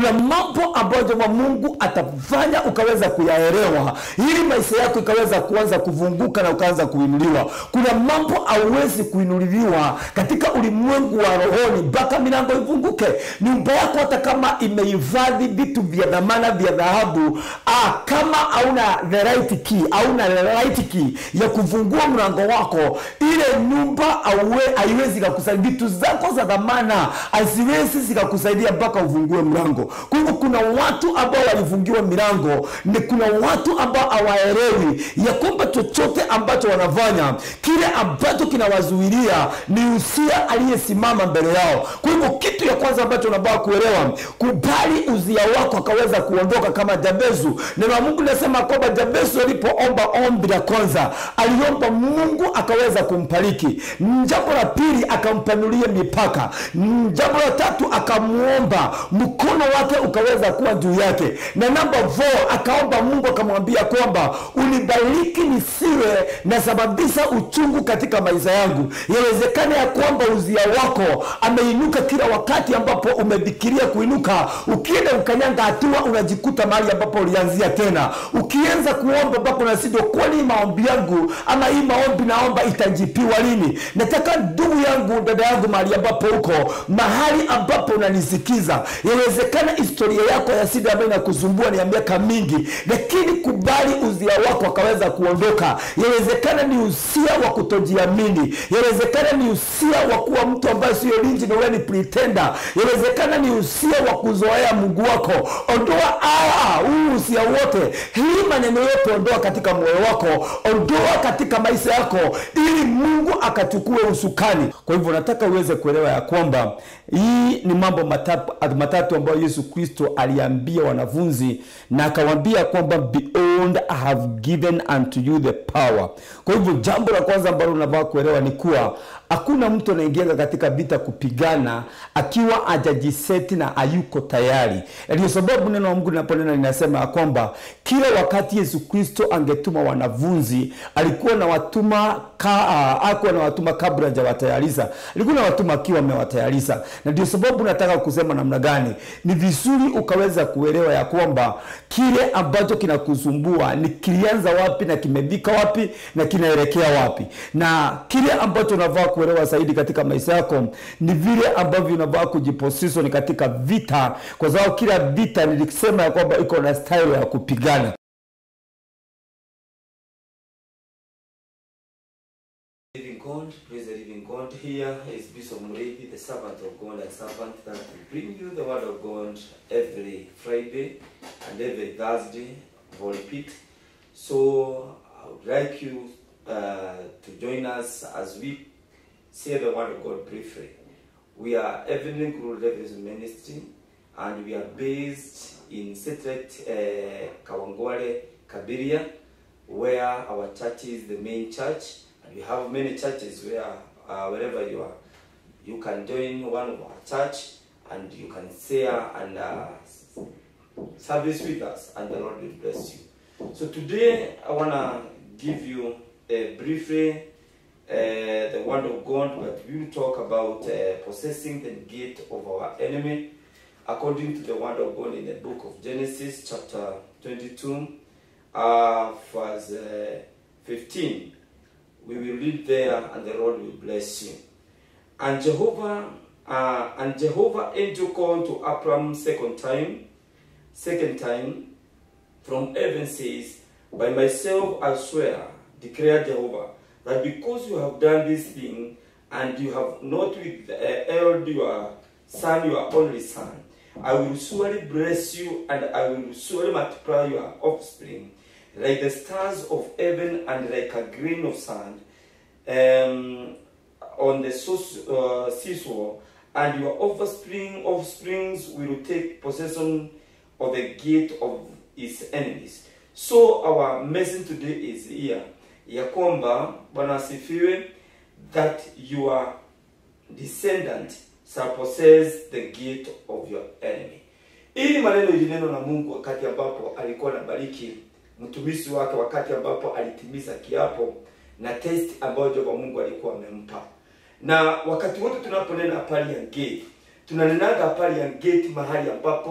kuna mambo ambayo jehova mungu atafanya ukaweza kuyaelewa ili maisha yako ikaweza kuanza kuvunguka na ukaanza kuinuliwa kuna mambo hauwezi kuinuliwa katika ulimwengu wa rohoni mpaka milango ivunguke nyumba yako hata kama imehifadhi vitu vya dhamana vya dhahabu ah, kama hauna the right key hauna the right key ya kufungua mlango wako ile nyumba hauwe- haiwezi kakusaidia vitu zako za dhamana haziwezi zikakusaidia mpaka ufungue mlango kwa hivyo kuna watu ambao walifungiwa milango ni kuna watu ambao hawaelewi ya kwamba chochote ambacho wanafanya kile ambacho kinawazuilia ni usia aliyesimama mbele yao kwa hivyo kitu ya kwanza ambacho unabaa kuelewa kubali uzia wako akaweza kuondoka kama jabezu neno la mungu linasema kwamba jabezu alipoomba ombi la kwanza aliomba mungu akaweza kumpariki jambo la pili akampanulia mipaka jambo la tatu akamwomba mkono wake ukaweza kuwa juu yake na namba 4 akaomba mungu akamwambia kwamba unibariki nisiwe nasababisha uchungu katika maisha yangu yawezekana ya kwamba uzia wako ameinuka kila wakati ambapo umefikiria kuinuka ukienda ukanyanga hatua unajikuta mahali ambapo ulianzia tena ukianza kuomba ambapo nasido kwani hii maombi yangu ama hii maombi naomba itajipiwa lini nataka ndugu yangu dada yangu mahali ambapo uko mahali ambapo unanisikiza yawezekana historia yako ya sida ambayo inakusumbua ni ya miaka mingi lakini kubali uzia wako akaweza kuondoka yawezekana ni usia wa kutojiamini yawezekana ni usia wa kuwa mtu ambaye sio linji na wewe ni pretender yawezekana ni usia wa kuzoea mungu wako ondoa aa huu usia wote hii maneno yote ondoa katika moyo wako ondoa katika maisha yako ili mungu akachukue usukani kwa hivyo nataka uweze kuelewa ya kwamba hii ni mambo matatu, matatu ambayo yesu kristo aliambia wanafunzi na akawambia kwamba behold i have given unto you the power kwa hivyo jambo la kwanza ambalo unavaa kuelewa ni kuwa hakuna mtu anaingianga katika vita kupigana akiwa ajajiseti na ayuko tayari ndio sababu neno la mungu linaponena linasema ya kwamba kila wakati yesu kristo angetuma wanafunzi alikuwa na watuma ka, akuwa na watuma kabla hajawatayarisha alikuwa na watuma akiwa amewatayarisha na ndio sababu nataka kusema namna gani ni vizuri ukaweza kuelewa ya kwamba kile ambacho kinakusumbua ni kilianza wapi na kimefika wapi na kinaelekea wapi na kile ambacho unavaa kuelewa zaidi katika maisha yako ni vile ambavyo unavaa kujiposition katika vita kwa sababu kila vita nilisema ya kwamba iko na style ya kupigana Living God, praise the living God. Here is Bishop Murithi, the servant of God and servant that will bring you the word of God every Friday and every Thursday for repeat. So I would like you uh, to join us as we say the word of God briefly. We are Evening Guru Levels Ministry and we are based in Setret uh, Kawangwale, Kabiria, where our church is the main church. And we have many churches where, uh, wherever you are, you can join one of our church and you can share and uh, service with us, and the Lord will bless you. So today I want to give you a briefly uh, the word of God, but we will talk about uh, possessing the gate of our enemy according to the word of God in the book of Genesis, chapter 22, uh, verse uh, 15. We will read there, and the Lord will bless you. And Jehovah, uh, and Jehovah angel called to Abram second time, second time, from heaven says, By myself I swear, declare Jehovah, that because you have done this thing, and you have not withheld your son, your only son, I will surely bless you, and I will surely multiply your offspring, like the stars of heaven and like a grain of sand um, on the source- uh, seashore, and your offspring offsprings will take possession of the gate of his enemies. So our message today is here ya kwamba Bwana asifiwe that your descendant shall possess the gate of your enemy. Hii ni maneno ilineno na Mungu wakati ambapo alikuwa anabariki mtumishi wake, wakati ambapo alitimiza kiapo na test ambayo Jehova Mungu alikuwa amempa. Na wakati wote tunaponena habari ya gate, tunanenaga habari ya gate mahali ambapo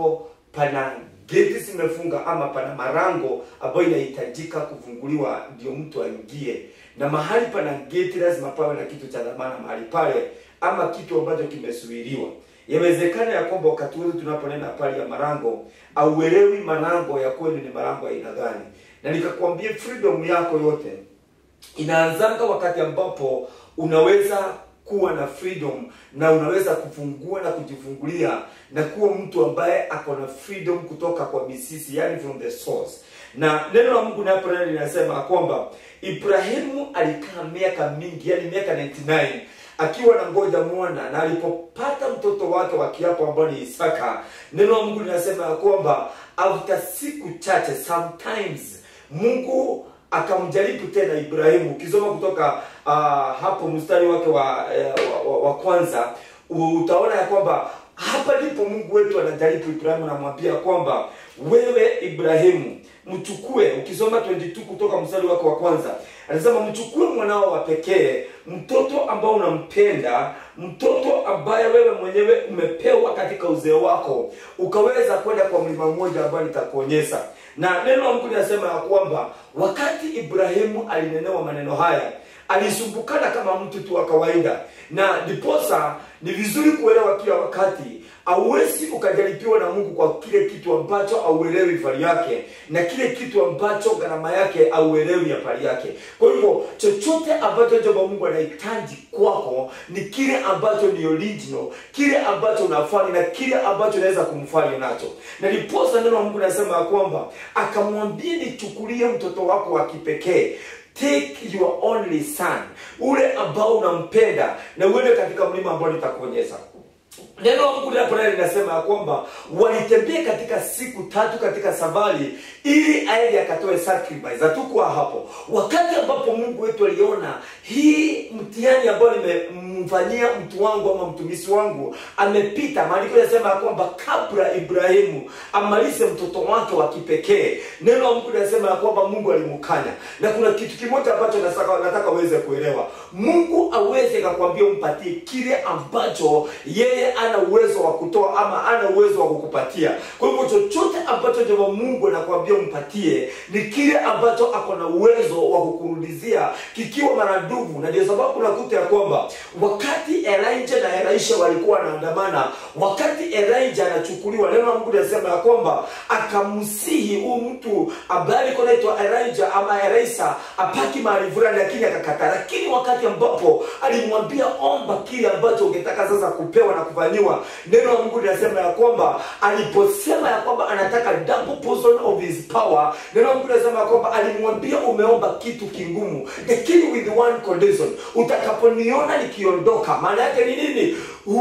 pana geti zimefunga ama pana marango ambayo inahitajika kufunguliwa ndio mtu aingie na mahali pana geti lazima pawe na kitu cha dhamana mahali pale ama kitu ambacho kimesuiliwa yawezekana ya kwamba wakati wote tunaponena pale ya marango auelewi marango ya kwenu ni marango ya aina gani na nikakwambia freedom yako yote inaanzanga wakati ambapo unaweza kuwa na freedom na unaweza kufungua na kujifungulia na kuwa mtu ambaye ako na freedom kutoka kwa misisi yani from the source na neno la mungu napo neno linasema kwamba ibrahimu alikaa miaka mingi yani miaka 99 akiwa na ngoja mwana na alipopata mtoto wake wa kiapo ambao ni isaka neno la mungu linasema ya kwamba after siku chache sometimes mungu akamjaribu tena ibrahimu ukisoma kutoka uh, hapo mstari wake wa, uh, wa, wa kwanza utaona ya kwamba hapa ndipo mungu wetu anajaribu ibrahimu anamwambia kwamba wewe ibrahimu mchukue ukisoma 22 kutoka mstari wake wa kwanza anasema mchukue mwanao wa pekee mtoto ambao unampenda mtoto ambaye wewe mwenyewe umepewa katika uzee wako ukaweza kwenda kwa mlima mmoja ambayo nitakuonyesha na neno la mungu linasema ya kwamba wakati ibrahimu alinenewa maneno haya alisumbukana kama mtu tu wa kawaida na ndiposa ni vizuri kuelewa kila wakati auwezi ukajaribiwa na mungu kwa kile kitu ambacho auelewi fari yake na kile kitu ambacho gharama yake auelewi ya fari yake kwa hivyo chochote ambacho jomba mungu anahitaji kwako ni kile ambacho ni original kile ambacho unafanya na kile ambacho unaweza kumfanya nacho na ndiposa neno la mungu linasema ya kwamba akamwambia nichukulie mtoto wako wa kipekee take your only son ule ambao unampenda na uende katika mlima ambao nitakuonyesha neno la mungu linapo naye linasema ya kwamba walitembea katika siku tatu katika safari ili aende akatoe sacrifice hatukuwa hapo wakati ambapo mungu wetu aliona hii mtihani ambayo nimemfanyia mtu wangu ama mtumishi wangu amepita maandiko yanasema ya kwamba kabla ibrahimu amalize mtoto wake wa kipekee neno la mungu linasema ya kwamba mungu alimukanya na kuna kitu kimoja ambacho nataka, nataka uweze kuelewa mungu aweze kakwambia umpatie kile ambacho yeye ana uwezo wa kutoa ama ana uwezo wa kukupatia kwa hivyo chochote ambacho jema mungu anakwambia umpatie ni kile ambacho ako na uwezo wa kukurudizia kikiwa maradufu na ndio sababu nakuta ya kwamba wakati elijah na elisha walikuwa wanaandamana wakati elijah anachukuliwa neno la mungu linasema ya kwamba akamsihi huu mtu ambaye alikuwa naitwa elijah ama elisha apaki mahali fulani lakini akakata lakini wakati ambapo alimwambia omba kile ambacho ungetaka sasa kupewa na kufanyiwa neno la mungu linasema ya kwamba aliposema ya kwamba anataka double portion of his power neno la mungu linasema ya kwamba alimwambia umeomba kitu kingumu lakini with one condition utakaponiona nikiondoka maana yake ni nini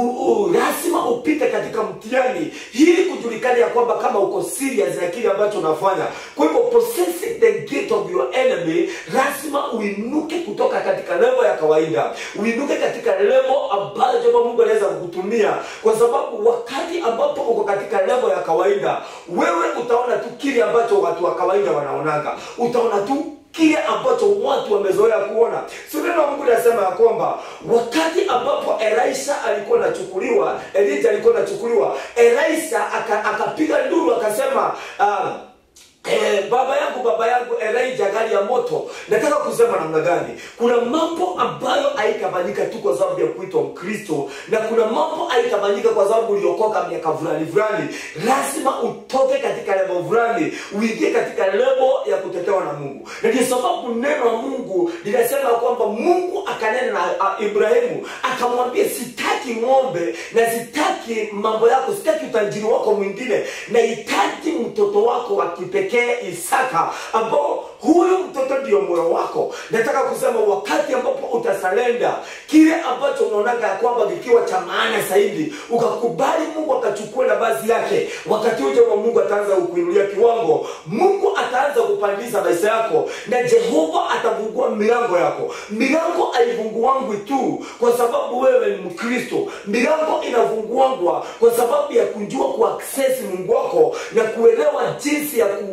lazima upite katika mtihani ili kujulikana ya kwamba kama uko serious na kile ambacho unafanya kwa hivyo possessing the gate of your enemy lazima uinuke kutoka katika levo ya kawaida uinuke katika levo ambayo jama mungu anaweza kukutumia kwa sababu wakati ambapo uko katika levo ya kawaida wewe utaona tu kile ambacho watu wa kawaida wanaonanga utaona tu kile ambacho watu wamezoea kuona si neno mungu linasema ya kwamba wakati ambapo elisha alikuwa anachukuliwa elija alikuwa anachukuliwa elisha akapiga aka nduru akasema uh, Eh, baba yangu baba yangu elijah gari ya moto nataka kusema namna gani kuna mambo ambayo haitafanyika tu kwa sababu ya kuitwa mkristo na kuna mambo haitafanyika kwa sababu uliokoka miaka fulani fulani lazima utoke katika levo fulani uingie katika levo ya kutetewa na mungu na ndio sababu neno la mungu linasema kwamba mungu akanena na uh, ibrahimu akamwambia sitaki ng'ombe na sitaki mambo yako sitaki utajiri wako mwingine nahitaji mtoto wako wa kipekee pekee isaka ambao huyu mtoto ndio moyo wako nataka kusema wakati ambapo utasalenda kile ambacho unaonaga ya kwamba kikiwa cha maana zaidi ukakubali mungu akachukua nafasi yake wakati uje wa mungu ataanza kukuinulia kiwango mungu ataanza kupandiza maisha yako na jehova atafungua milango yako milango aifunguangwi tu kwa sababu wewe ni mkristo milango inafunguangwa kwa sababu ya kujua kuaksesi mungu wako na kuelewa jinsi ya ku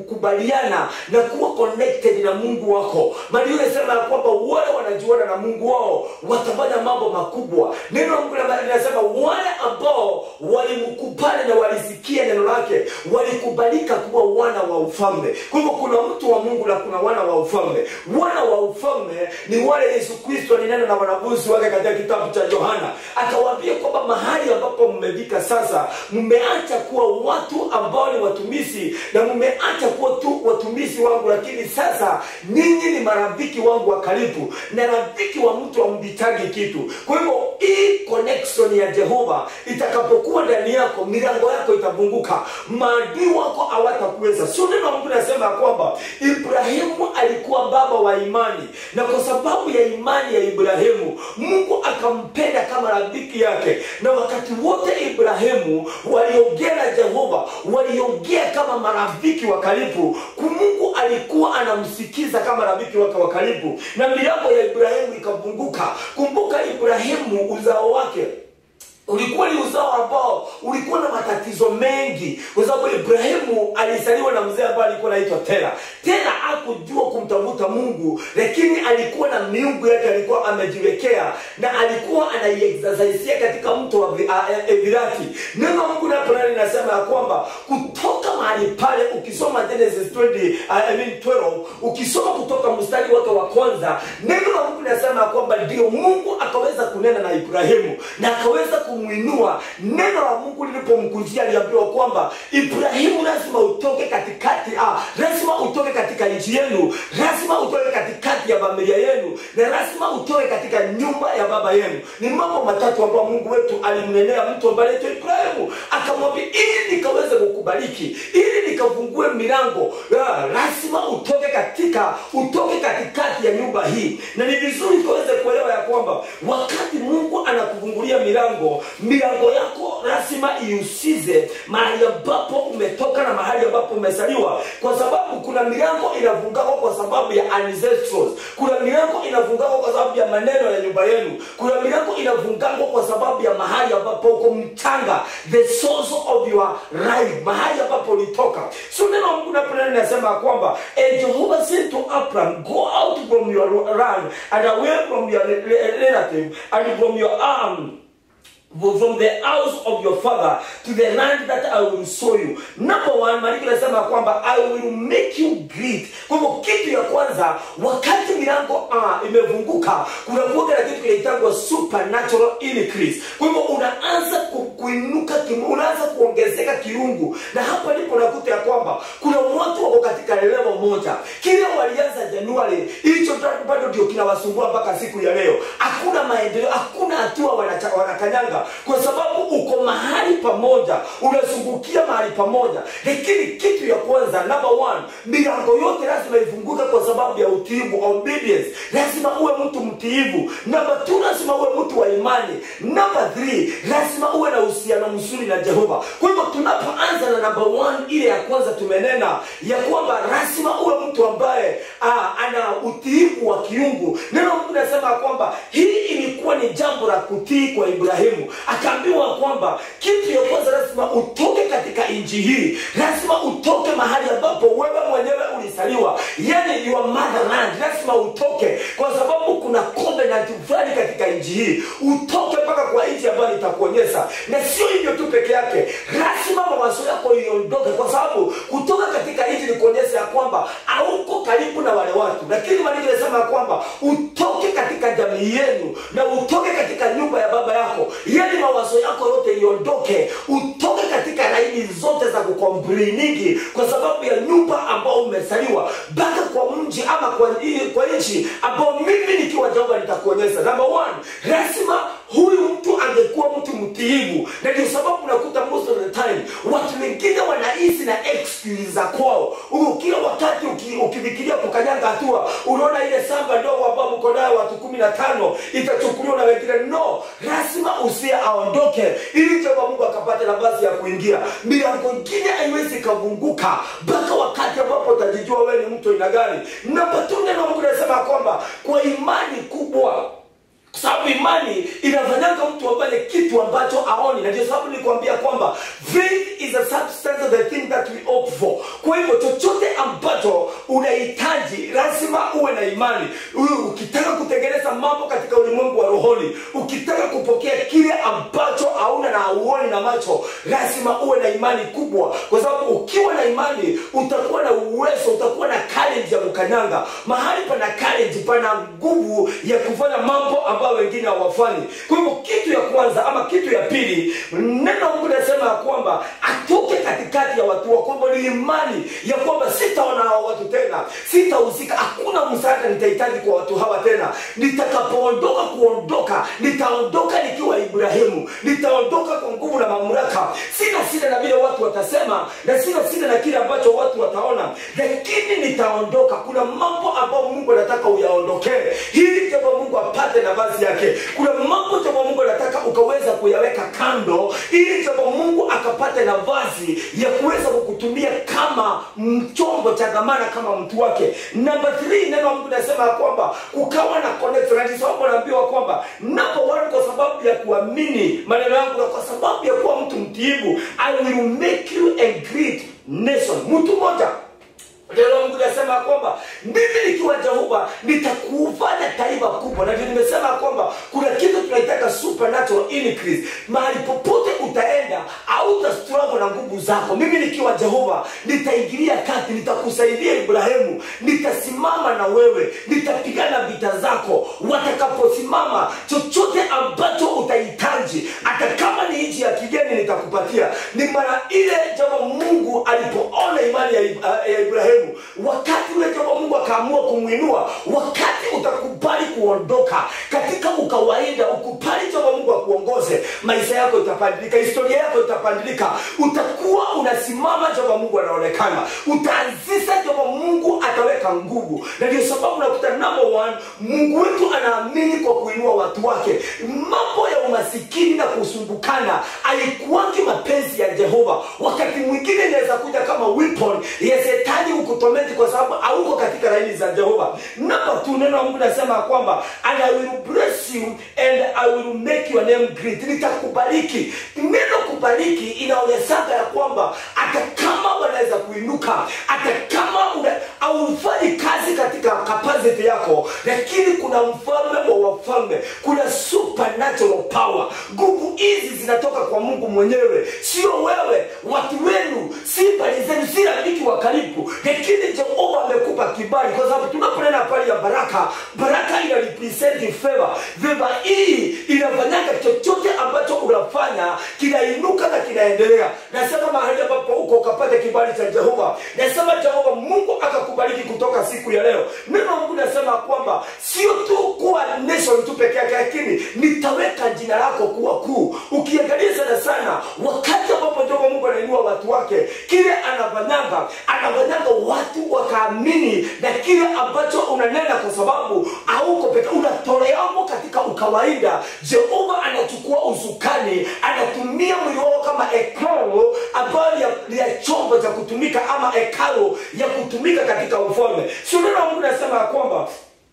kukubaliana na kuwa connected na mungu wako maandiko inasema ya kwamba wale wanajuana na mungu wao watafanya mambo makubwa neno la mungu linasema wale ambao walimkubali na walisikia neno lake walikubalika kuwa wana wa ufalme kwa hivyo kuna mtu wa mungu na kuna wana wa ufalme wana wa ufalme ni wale yesu kristo alinena na wanafunzi wake katika kitabu cha yohana akawaambia kwamba mahali ambapo mmefika sasa mmeacha kuwa watu ambao ni watumishi na mmeacha kuwa tu watumishi wangu lakini sasa ninyi ni marafiki wangu wa karibu na rafiki wa mtu amvitagi kitu kwa hivyo hii connection ya jehova itakapokuwa ndani yako milango yako itafunguka maadui wako hawatakuweza sio neno la mungu nasema ya kwamba ibrahimu alikuwa baba wa imani na kwa sababu ya imani ya ibrahimu mungu akampenda kama rafiki yake na wakati wote ibrahimu waliongea na jehova waliongea kama marafiki wa karibu mungu alikuwa anamsikiza kama rafiki wake wa karibu na milango ya ibrahimu ikafunguka kumbuka ibrahimu uzao wake ulikuwa ni uzao ambao ulikuwa na matatizo mengi kwa sababu ibrahimu alizaliwa na mzee ambaye alikuwa anaitwa tera tera akujua kumtafuta mungu lakini alikuwa na miungu yake alikuwa amejiwekea na alikuwa anaiexercisia katika mto wa Vi- a- e- evirati neno la mungu naponani linasema ya kwamba kutoka mahali pale ukisoma genesis 20, uh, I mean 12 ukisoma kutoka mstari wake wa kwanza neno la mungu linasema ya kwamba ndio mungu akaweza kunena na ibrahimu na akaweza kumwinua neno la mungu lilipomkujia aliambiwa kwamba ibrahimu lazima utoke katikati ah, lazima utoke katika nchi yenu lazima utoke katikati ya familia yenu na lazima utoke katika nyumba ya baba yenu ni mambo matatu ambayo mungu wetu alimnenea mtu ambaye anaitwa ibrahimu akamwambia ili nikaweze kukubariki ili nikafungue milango ah, lazima utoke katika utoke katikati ya nyumba hii na ni vizuri tukaweze kuelewa ya kwamba wakati mungu anakufungulia milango milango yako lazima iusize mahali ambapo umetoka na mahali ambapo umezaliwa kwa sababu kuna milango inafungakwa kwa sababu ya ancestors kuna milango inafungakwa kwa sababu ya maneno ya nyumba yenu kuna milango inafungakwa kwa sababu ya mahali ambapo uko mchanga the source of your life mahali ambapo ulitoka so neno la mungu naponeno linasema ya kwamba "And jehovah said to abraham go out from your land and away from your relative and from your arm from the house of your father to the land that I will show you. Number one, maandiko yanasema kwamba I will make you great. Kwa hivyo kitu ya kwanza, wakati milango ah, imefunguka, kuna kuoga na kitu kinaitangwa supernatural increase. Kwa hivyo unaanza ku, kuinuka, kimu- unaanza kuongezeka kiungu, na hapa ndipo nakuta ya kwamba kuna watu wako katika level moja, kile walianza Januari, hicho bado ndio kinawasumbua mpaka siku ya leo. Hakuna maendeleo, hakuna hatua wanacha- wanakanyanga kwa sababu uko mahali pamoja unazungukia mahali pamoja lakini kitu ya kwanza number one milango yote lazima ifunguke kwa sababu ya utiivu obedience lazima uwe mtu mtiivu namba t lazima uwe mtu wa imani namba th lazima uwe na uhusiano mzuri na jehova kwa hivyo tunapoanza na namba one ile ya kwanza tumenena ya kwamba lazima uwe mtu ambaye ah, ana utiivu wa kiungu neno la mungu nasema ya kwamba hii ilikuwa ni jambo la kutii kwa ibrahimu akaambiwa kwamba kitu ya kwanza lazima utoke katika nchi hii lazima utoke mahali ambapo wewe mwenyewe ulizaliwa yani your motherland lazima utoke kwa sababu kuna covenant fulani katika nchi hii utoke mpaka kwa nchi ambayo nitakuonyesha na sio hivyo tu peke yake lazima mawazo yako iondoke kwa sababu kutoka katika nchi ni kuonyesha ya kwamba hauko karibu na wale watu lakini maandiko yanasema ya kwamba utoke katika jamii yenu na utoke katika nyumba ya baba yako yani mawazo yako yote iondoke utoke katika laini zote za kukompliningi kwa sababu ya nyumba ambao umezaliwa mpaka kwa mji ama kwa, kwa nchi ambao mimi nikiwa jehova nitakuonyesha number one lazima huyu mtu angekuwa mtu mtiivu na ndio sababu unakuta most of the time watu wengine wanaishi na excuse za kwao huku kila wakati uki- ukifikiria kukanyanga hatua unaona ile samba ndogo ambao mko nayo watu kumi na tano itachukuliwa na wengine no lazima usia aondoke ili jehova mungu akapata nafasi ya kuingia milango ingine haiwezi ikavunguka mpaka wakati ambapo utajijua wewe ni mtu aina gani namba tu neno la mungu nasema kwamba kwa imani kubwa Kwa sababu imani inafanyanga mtu afanye kitu ambacho aoni na ndio sababu nilikwambia kwamba faith is a substance of the thing that we hope for kwa hivyo chochote ambacho unahitaji lazima uwe na imani Uwe- ukitaka kutengeneza mambo katika ulimwengu wa rohoni ukitaka kupokea kile ambacho hauna na hauoni na macho lazima uwe na imani kubwa kwa sababu ukiwa na imani utakuwa na uwezo utakuwa na courage ya kukanyanga mahali pana courage pana nguvu ya kufanya mambo ambayo wengine hawafanyi kwa hivyo kitu ya kwanza ama kitu ya pili neno la mungu linasema ya kwamba atoke katikati ya watu wa kwamba ni imani ya kwamba sitaona hawa watu tena sitahusika hakuna msaada nitahitaji kwa watu hawa tena nitakapoondoka kuondoka nitaondoka nikiwa ibrahimu nitaondoka kwa nguvu na mamlaka sina shida na vile watu watasema na sina shida na kile ambacho watu wataona lakini nitaondoka kuna mambo ambayo mungu anataka uyaondokee hili jambo mungu apate nafasi yake kuna mambo jambo mungu anataka ukaweza kuyaweka kando ili jambo mungu akapate nafasi ya kuweza kukutumia kama chombo cha dhamana kama mtu wake namba 3 neno la mungu nasema ya kwamba kukawa na connection Na ndio sababu naambiwa kwamba number one kwa sababu ya kuamini maneno yangu na kwa sababu ya kuwa mtu mtiibu i will make you a great nation mtu mmoja neno mungu nasema ya kwamba mimi nikiwa jehova nitakufanya taifa kubwa na ndio nimesema ya kwamba kuna kitu tunaitaka supernatural increase mahali popote utaenda auta struggle na nguvu zako mimi nikiwa jehova nitaingilia kati nitakusaidia ibrahimu nitasimama na wewe nitapigana vita zako watakaposimama chochote ambacho utahitaji hata kama ni nchi ya kigeni nitakupatia ni mara ile jambo mungu alipoona imani ya, Ib- ya ibrahimu wakati ule jambo mungu akaamua kumwinua wakati utakubali kuondoka katika ukawaida ukubali jambo mungu akuongoze maisha yako itabadilika historia yako itabadilika utakuwa unasimama jambo mungu anaonekana utaanzisha jambo mungu ataweka nguvu na ndio sababu nakuta number one mungu wetu anaamini kwa kuinua watu wake mambo ya umasikini na kusumbukana alikuwangi mapenzi ya jehova wakati mwingine inaweza kuja kama weapon ya shetani ukutometi kwa sababu hauko katika laini za jehova namba tu neno la mungu nasema ya kwamba and i will bless you and i will make your name great nitakubariki neno kubariki inaonyeshaga ya kwamba hata kama wanaweza kuinuka hata kama una- haufanyi kazi katika capacity yako lakini kuna mfalme wa wafalme kuna supernatural power nguvu hizi zinatoka kwa mungu mwenyewe sio wewe watu wenu si mbali zenu si rafiki wa karibu lakini jehova amekupa kibali kwa sababu tunaponena pale ya baraka baraka ina represent favor favor hii inafanyanga chochote ambacho unafanya kinainuka na kinaendelea nasema mahali ambapo uko ukapata kibali cha jehova nasema jehova mungu akakubariki kutoka siku ya leo neno la mungu nasema kwamba sio tu kuwa nation tu peke yake lakini nitaweka jina lako kuwa kuu ukiangalia sana sana wakati ambapo jehova mungu anainua watu wake kile anafanyanga anafanyanga watu wakaamini na kile ambacho unanena kwa sababu auko peke unatoleamo katika ukawaida jehova anachukua usukani anatumia mwili wao kama ekalo ambayo ya, ya chombo cha kutumika ama ekalo ya kutumika katika ufalme sio neno la mungu nasema ya kwamba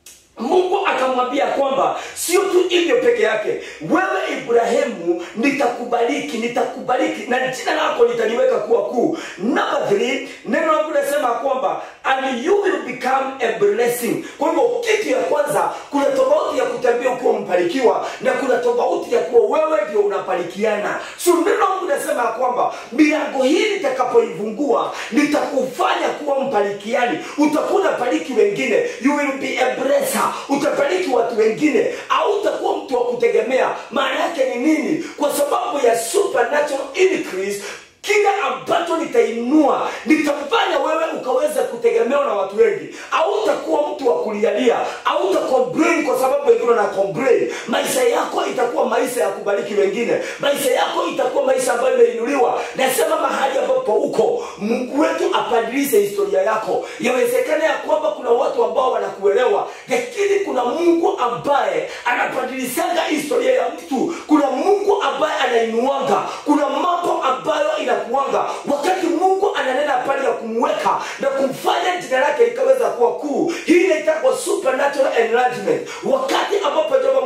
mungu akamwambia kwamba sio tu hivyo peke yake wewe ibrahimu nitakubariki nitakubariki na jina lako nitaliweka kuwa kuu namba 3 neno langu nasema kwamba and you will become a blessing kwa hivyo kitu ya kwanza kuna tofauti ya kutembea ukiwa mbarikiwa na kuna tofauti ya kuwa wewe ndio unabarikiana so neno langu nasema kwamba milango hii nitakapoifungua nitakufanya kuwa mbarikiani utakuwa unabariki wengine you will be a blesser utabariki watu wengine au utakuwa mtu wa kutegemea maana yake ni nini kwa sababu ya supernatural increase kile ambacho nitainua nitafanya wewe ukaweza kutegemewa na watu wengi au utakuwa mtu wa kulialia au utakomplain kwa sababu wengine wana complain maisha yako itakuwa maisha ya kubariki wengine maisha yako itakuwa maisha ambayo imeinuliwa nasema mahali ambapo uko mungu wetu abadilishe historia yako yawezekana ya kwamba kuna watu ambao wanakuelewa lakini kuna mungu ambaye anabadilishaga historia ya mtu kuna mungu ambaye anainuanga kuna mambo ambayo inakuanga wakati mungu ananena pale ya kumweka na kumfanya jina lake likaweza kuwa kuu hii inaitwa supernatural enlargement wakati ambapo jaba mungu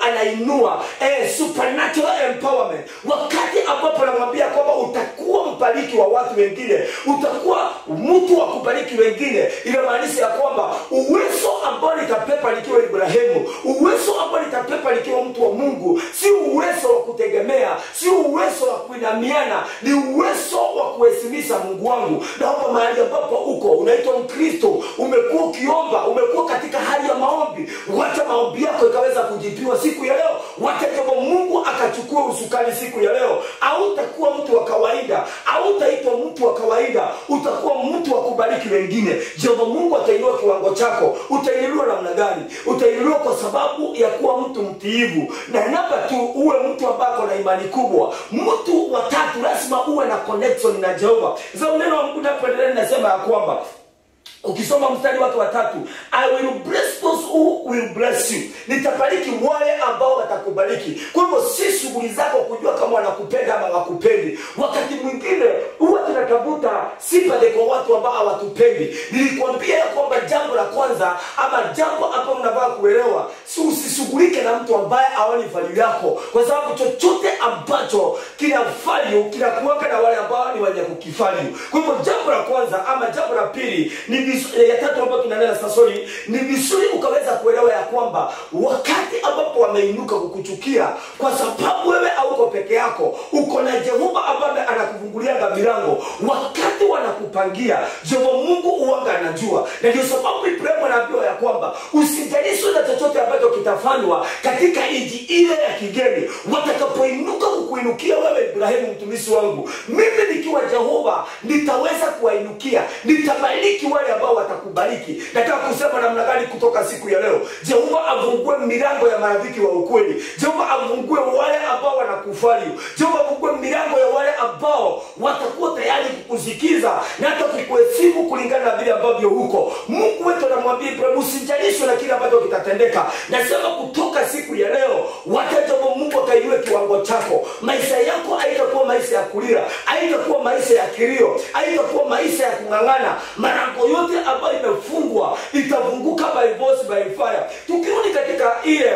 anainua eh, supernatural empowerment wakati ambapo anamwambia kwamba utakuwa mbariki wa watu wengine utakuwa mtu wa kubariki wengine inamaanisha ya kwamba uwezo ambao nitapepa nikiwa ibrahimu uwezo ambao nitapepa nikiwa mtu wa mungu si uwezo wa kutegemea si uwezo wa kuinamiana ni uwezo wa kuheshimisha mungu wangu naomba mahali ambapo uko unaitwa mkristo umekuwa ukiomba umekuwa katika hali ya maombi wacha maombi yako ikaweza kujibiwa siku ya leo wacha jehova mungu akachukua usukani siku ya leo hautakuwa mtu wa kawaida hautaitwa mtu wa kawaida utakuwa mtu wa kubariki wengine jehova mungu atainua kiwango chako utainuliwa namna gani utainuliwa kwa sababu ya kuwa mtu mtiivu na namba tu uwe mtu ambako na imani kubwa mtu wa tatu lazima uwe na connection na jehova sasa neno wa mungu napoendelea linasema ya kwamba ukisoma mstari wake watatu i will bless those who will bless you nitabariki wale ambao watakubariki kwa hivyo si shughuli zako kujua kama wanakupenda ama wakupendi wakati mwingine huwa tunatafuta sympathy kwa watu ambao hawatupendi nilikwambia ya kwamba jambo la kwanza ama jambo ambalo mnavaa kuelewa si usishughulike na mtu ambaye aoni value yako kwa sababu chochote ambacho kina value kinakuweka na wale ambao ni wenye kukifalyu kwa hivyo jambo la kwanza ama jambo la pili ni vizu- ya tatu ambayo tunanena sasa sorry, ni vizuri ukaweza kuelewa ya kwamba wakati ambapo wameinuka kukuchukia kwa sababu wewe hauko peke yako uko na jehova ambaye anakufungulianga milango wakati wanakupangia jehova mungu uwanga anajua na ndio sababu ibrahimu anaambiwa ya kwamba usijalishwe na chochote ambacho kitafanywa katika nchi ile ya kigeni watakapoinuka kukuinukia wewe ibrahimu mtumishi wangu mimi nikiwa jehova nitaweza kuwainukia nitabariki wale ambao watakubariki nataka kusema namna gani kutoka siku ya leo jehova afungue milango ya marafiki wa ukweli jehova afungue wale ambao wanakufali jehova afungue milango ya wale ambao watakuwa tayari kukusikiza na hata kukuheshimu kulingana na vile ambavyo huko mungu wetu anamwambia ibrahim usijalishwe na kile ambacho kitatendeka nasema kutoka siku ya leo watajavo mungu akainue kiwango chako maisha yako haitakuwa maisha ya kulia haitakuwa maisha ya kilio haitakuwa maisha ya kung'ang'ana marango yote ambayo imefungwa itafunguka by force by fire tukirudi katika ile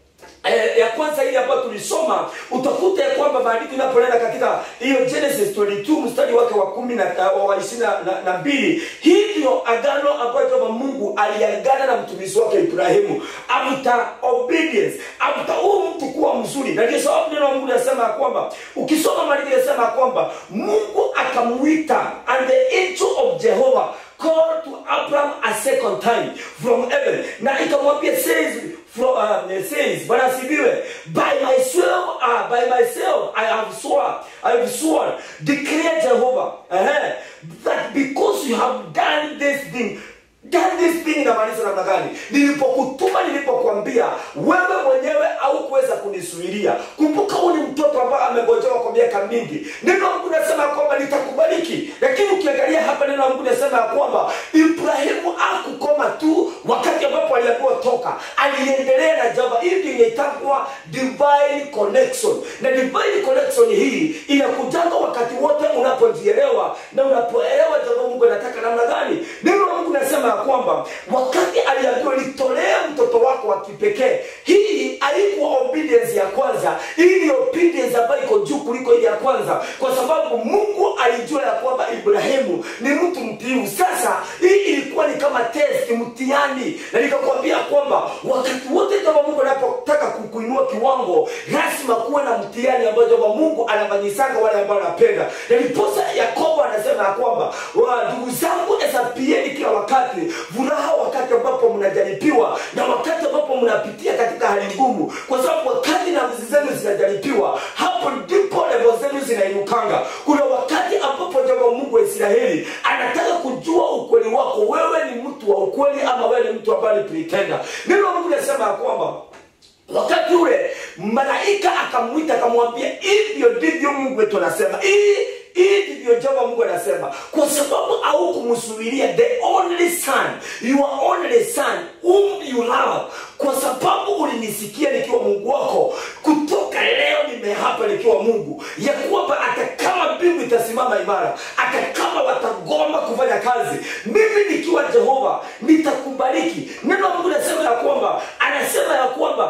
Eh, ya kwanza ile ambayo tulisoma utakuta ya kwamba maandiko inapoenda katika hiyo genesis 22 mstari wake wa kumi na uh, wa ishirini na, na, na mbili hivyo agano ambayo kama mungu aliagana na mtumishi wake ibrahimu after obedience after huu mtu kuwa mzuri na ndio sababu neno la mungu linasema ya kwamba ukisoma maandiko inasema ya kwamba mungu akamuita and the angel of jehovah called to Abraham a second time from heaven na ikamwambia says from, uh, says bwana asifiwe by myself uh, by myself I have sworn I have sworn declare Jehovah uh-huh, that because you have done this thing done this thing inamaanisha namna gani nilipokutuma nilipokwambia wewe mwenyewe haukuweza kunisuilia kumbuka huu ni mtoto ambaye amegojewa kwa miaka mingi neno la mungu nasema ya kwamba nitakubariki lakini ukiangalia hapa neno la mungu nasema ya kwamba ibrahimu akukoma tu wakati ambapo aliambiwa toka aliendelea na java hii ndio inaitangwa divine connection na divine connection hii inakujanga wakati wote unapojielewa na unapoelewa jambo mungu anataka namna gani neno la mungu nasema ya kwamba wakati aliambiwa nitolee mtoto wako wa kipekee hii haikuwa obedience ya kwanza hii ni obedience ambayo iko juu kuliko ile ya kwanza kwa sababu mungu alijua ya kwamba ibrahimu ni mtu mtiivu sasa hii ilikuwa ni kama test mtihani na nikakwambia kwamba wakati wote kama mungu anapotaka kukuinua kiwango lazima kuwe na mtihani ambayo kwamba mungu anafanyisanga wale ambao anapenda na ndiposa yakobo anasema ya kwamba wa ndugu zangu hesabieni kila wakati furaha wakati ambapo mnajaribiwa na wakati ambapo mnapitia katika hali ngumu kwa sababu wakati nafsi zenu zinajaribiwa hapo ndipo levo zenu zinainukanga kuna wakati ambapo jama mungu wa israeli anataka kujua ukweli wako wewe ni mtu wa ukweli ama wewe ni mtu ambaye ni pretender neno la mungu linasema ya kwamba wakati ule malaika akamwita akamwambia hivyo ndivyo mungu wetu anasema hii hii ndivyo java mungu anasema kwa sababu au kumsubiria the only son your only son whom you love kwa sababu ulinisikia nikiwa mungu wako kutoka leo nimehapa nikiwa mungu ya kwamba hata kama mbingu itasimama imara hata kama watagoma kufanya kazi mimi nikiwa jehova nitakubariki neno la mungu nasema ya kwamba anasema ya kwamba I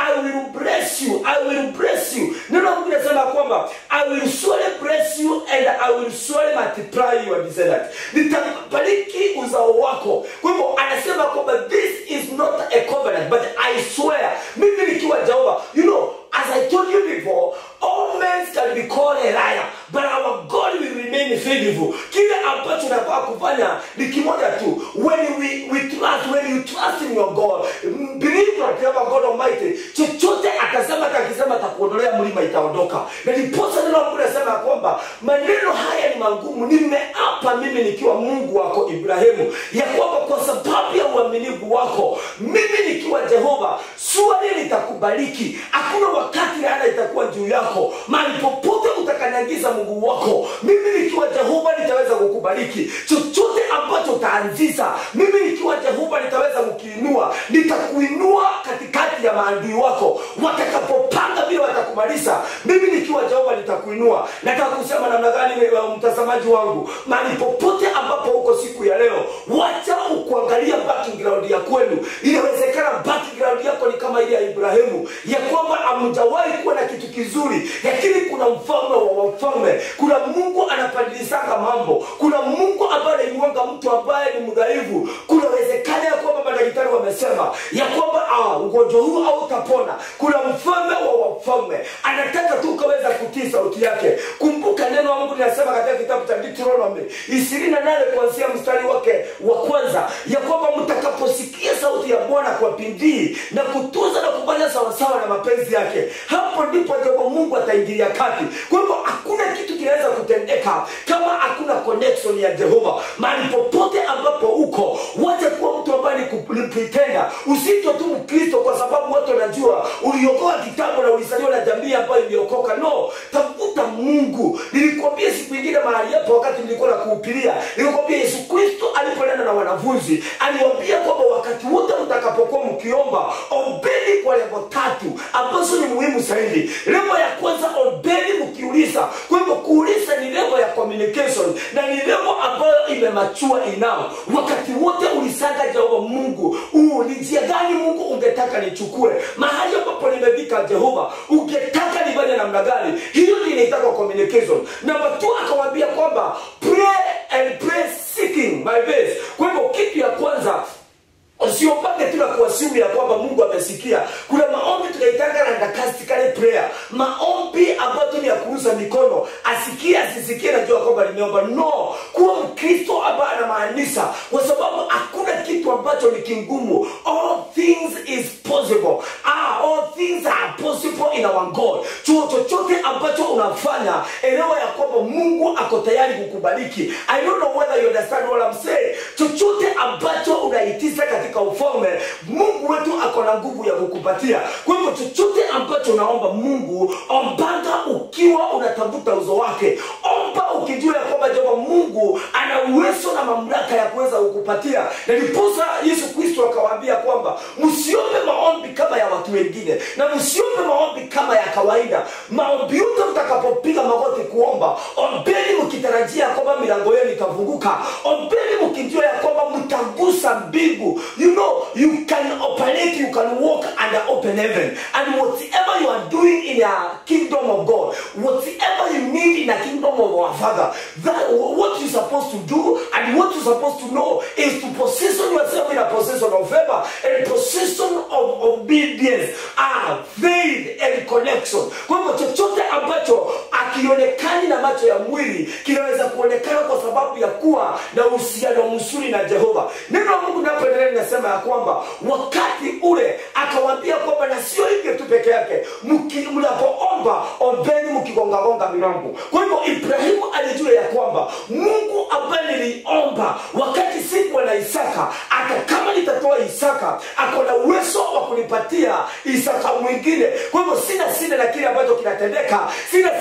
i will bless you i will bless you neno la mungu linasema kwamba i will surely bless you and i will surely multiply your descendant nitabariki uzao wako kwa hivyo anasema kwamba this is not a covenant but i swear mimi nikiwa jehova you know as i told you before all men can be called a liar but our god will remain faithful kile ambacho unafaa kufanya ni kimoja tu when we, we trust when you trust in your god mm, believe that you have a god almighty chochote atasema hata akisema atakuondolea mlima itaondoka na ndiposa neno la mungu nasema ya kwamba maneno haya ni magumu nimeapa mimi nikiwa mungu wako ibrahimu ya kwamba kwa sababu ya uaminifu wako mimi nikiwa jehova swali litakubariki hakuna wakati laana itakuwa juu yako mahali popote utakanyagiza mguu wako mimi nikiwa jehova nitaweza kukubariki chochote ambacho utaanzisha mimi nikiwa jehova nitaweza kukiinua nitakuinua katikati ya maadui wako watakapopanga vile watakumaliza mimi nikiwa jehova nitakuinua nataka kusema namna gani uh, mtazamaji wangu mahali popote ambapo uko siku ya leo wacha ukuangalia background ya kwenu inawezekana background yako ni kama ile ya ibrahimu ya kwamba amjawahi kuwa na kitu kizuri lakini kuna mfalme wa wafalme kuna mungu anapadilisanga mambo kuna mungu ambaye anainuanga mtu ambaye ni mdhaifu kuna wezekana ya kwamba madaktari wamesema ya kwamba ah, ugonjwa huu hautapona kuna mfalme wa wafalme anataka tu ukaweza kutii sauti yake kumbuka neno la mungu linasema katika kitabu cha deuteronomy ishirini na nane kuanzia mstari wake wa kwanza ya kwamba mtakaposikia sauti ya bwana kwa bidii na kutunza na kufanya sawasawa na mapenzi yake hapo ndipo ndipo mungu ataingilia kati kwa hivyo hakuna kitu kinaweza kutendeka kama hakuna connection ya jehova mahali popote ambapo uko wacha kuwa mtu ambaye ni ku- ni pretender usitwe tu mkristo kwa sababu watu wanajua uliokoa kitambo na ulizaliwa na jamii ambayo iliokoka no tafuta mungu nilikwambia siku ingine mahali hapo wakati nilikuwa na kuhupiria nilikwambia yesu kristo aliponena na wanafunzi aliwambia kwamba wakati wote mtakapokuwa mkiomba ombeni kwa levo tatu ambazo ni muhimu zaidi levo ya kwanza ombeni mkiuliza kwa hivyo kuuliza ni levo ya communication na ni levo ambayo imemachua inao wakati wote ulisaga jehova mungu uu ni njia gani mungu ungetaka nichukue mahali ambapo nimefika jehova ungetaka nifanye namna gani hiyo ndio inaitaka communication namba tu akawambia kwamba pray and pray seeking my best kwa hivyo kitu ya kwanza usiopange tu na kuasimu ya kwamba mungu amesikia kuna maombi tunaitanga randakastikale prayer maombi ambayo tu ni ya kuuza mikono asikie asisikie najua kwamba limeomba no kuwa mkristo ambaye anamaanisha kwa sababu hakuna kitu ambacho ni kingumu all things is possible ah, all things are possible in our god chuo chochote ambacho unafanya elewa ya kwamba mungu ako tayari kukubariki i don't know whether you understand what I'm saying chochote ambacho unaitisha katika ufalme mungu wetu ako na nguvu ya kukupatia kwa hivyo chochote ambacho unaomba mungu ombanga ukiwa unatafuta uzo wake omba ukijua ya kwamba jehova mungu ana uwezo na mamlaka ya kuweza kukupatia na ndiposa yesu kristo akawaambia kwamba msiombe maombi kama ya watu wengine na msiombe maombi kama ya kawaida maombi yote mtakapopiga magoti kuomba ombeni mkitarajia kwamba milango yenu itafunguka ombeni mkijua ya kwamba mtagusa mbingu you know you can operate you can walk under open heaven and whatever you are doing in a kingdom of god whatever you need in a kingdom of our father that what you're supposed to do and what you're supposed to know is to position yourself in a position of favor and position of obedience ah, faith and connection kwa hivyo chochote ambacho akionekani na macho ya mwili kinaweza kuonekana kwa sababu ya kuwa na uhusiano mzuri na jehova neno la mungu napoendelea linasema ya kwamba wakati ule akawambia kwamba na sio hivyo tu peke yake mki- mnapoomba ombeni mkigongagonga milango kwa hivyo ibrahimu alijua ya kwamba mungu ambaye niliomba wakati sikuwa na isaka hata kama nitatoa isaka ako na uwezo wa kunipatia isaka mwingine kwa hivyo sina sina na kile ambacho kinatendeka sina sina na kile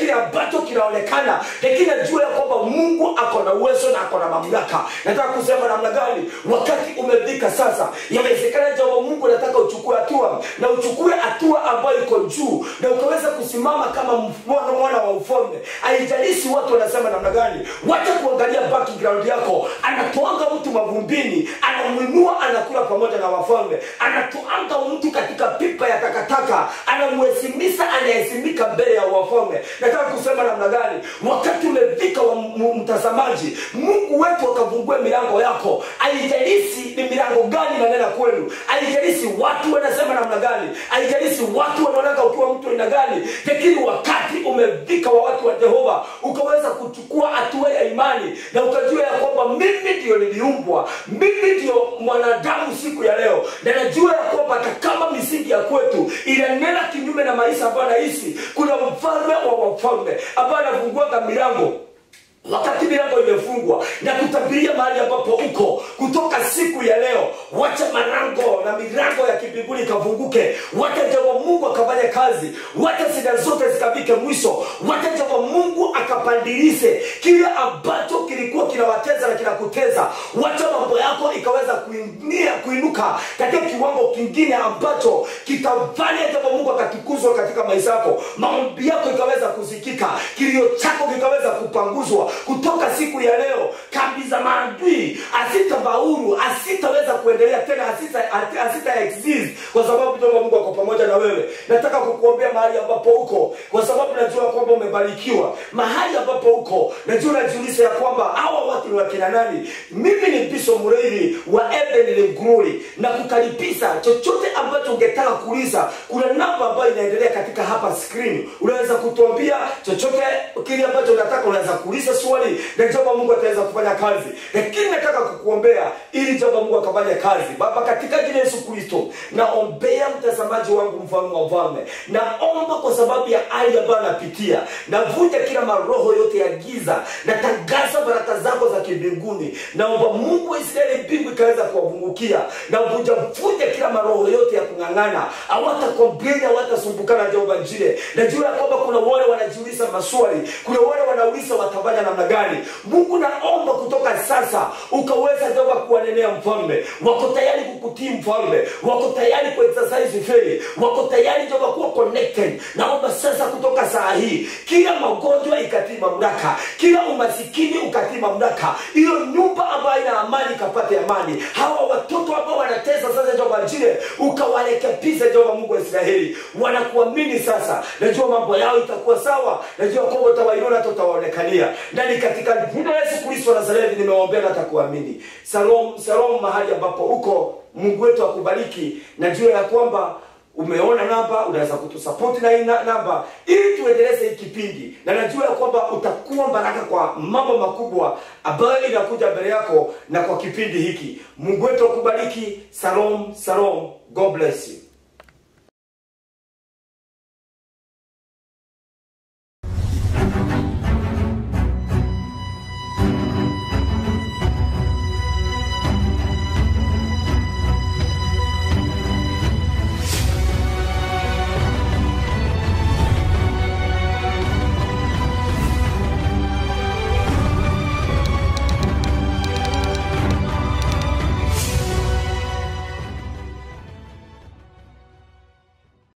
kile ambacho kinaonekana lakini najua ya kwamba mungu ako na uwezo na ako na mamlaka nataka kusema namna gani wakati umefika sasa yawezekana jambo mungu nataka uchukue hatua na uchukue hatua ambayo iko juu na ukaweza kusimama kama mwana, mwana wa ufalme haijalishi watu wanasema namna gani wacha kuangalia background yako anatoanga mtu mavumbini anamwinua anakula pamoja na wafalme anatoanga mtu katika pipa ya takataka anamhesimisha anayesimika mbele ya wafalme nataka kusema namna gani wakati umefika wa m- mtazamaji mungu wetu akafungue milango yako haijalishi ni milango gani nanena kwenu haijalishi watu wanasema namna gani haijalishi watu wanaonaka ukiwa mtu aina gani lakini wakati umefika wa watu wa jehova ukaweza kuchukua hatua ya imani na ukajua ya kwamba mimi ndio niliumbwa mimi ndio mwanadamu siku ya leo na najua ya kwamba hata kama misingi ya kwetu inanena kinyume na maisha ambayo anaishi kuna mfalme wa wafalme ambaye anafunguanga milango wakati milango imefungwa na kutabiria mahali ambapo uko kutoka siku ya leo wacha marango na milango ya kimbinguni ikafunguke wacha jehova mungu akafanya kazi wacha shida zote zikafike mwisho wacha jehova mungu akapandilize kile ambacho kilikuwa kinawateza na kinakuteza wacha mambo yako ikaweza kuinia kuinuka katika kiwango kingine ambacho kitafanya jehova mungu akatukuzwa katika maisha yako maombi yako ikaweza kusikika kilio chako kikaweza kupanguzwa kutoka siku ya leo kambi za maadui asitafaulu asitaweza kuendelea tena asita, asita exist kwa sababu jehova mungu ako pamoja na wewe nataka kukuombea mahali ambapo uko kwa sababu najua kwamba umebarikiwa mahali ambapo uko najua najiuliza ya kwamba hawa watu ni wakina nani mimi ni biso mreiri wa Eden Glory na kukaribisha chochote ambacho ungetaka kuuliza kuna namba ambayo inaendelea katika hapa screen unaweza kutuambia chochote kile ambacho unataka unaweza kuuliza swali na jambo mungu ataweza kufanya kazi lakini nataka kukuombea ili jambo mungu akafanya kazi baba katika jina la yesu kristo naombea mtazamaji wangu mfalme wa mfalme naomba kwa sababu ya hali ambayo anapitia navunja kila maroho yote ya giza natangaza baraka zako za kimbinguni naomba mungu wa israeli mbingu ikaweza kuwapungukia na vunja vunja kila maroho yote ya kung'ang'ana hawatakompleni hawatasumbukana jehova njile najua ya kwamba kuna wale wanajiuliza maswali kuna wale wanauliza watafanya namna gani mungu naomba kutoka sasa ukaweza jehova kuwanenea mfalme wako tayari kukutii mfalme wako tayari kuexercise faith wako tayari jehova kuwa connected naomba sasa kutoka saa hii kila magonjwa ikatii mamlaka kila umasikini ukatii mamlaka hiyo nyumba ambayo ina amani ikapate amani hawa watoto ambao wanatesa sasa jehova njile ukawarekebisha jehova mungu wa israeli wanakuamini sasa najua mambo yao itakuwa sawa najua kwamba utawainua hata utawaonekania ndani katika jina la yesu kristo wa nazareti nimewaombea na atakuamini salom salom mahali ambapo uko mungu wetu akubariki najua ya kwamba umeona namba unaweza kutusapoti na hii na- namba ili tuendeleze hii kipindi na najua ya kwamba utakuwa baraka kwa mambo makubwa ambayo inakuja mbele yako na kwa kipindi hiki mungu wetu akubariki salom salom god bless you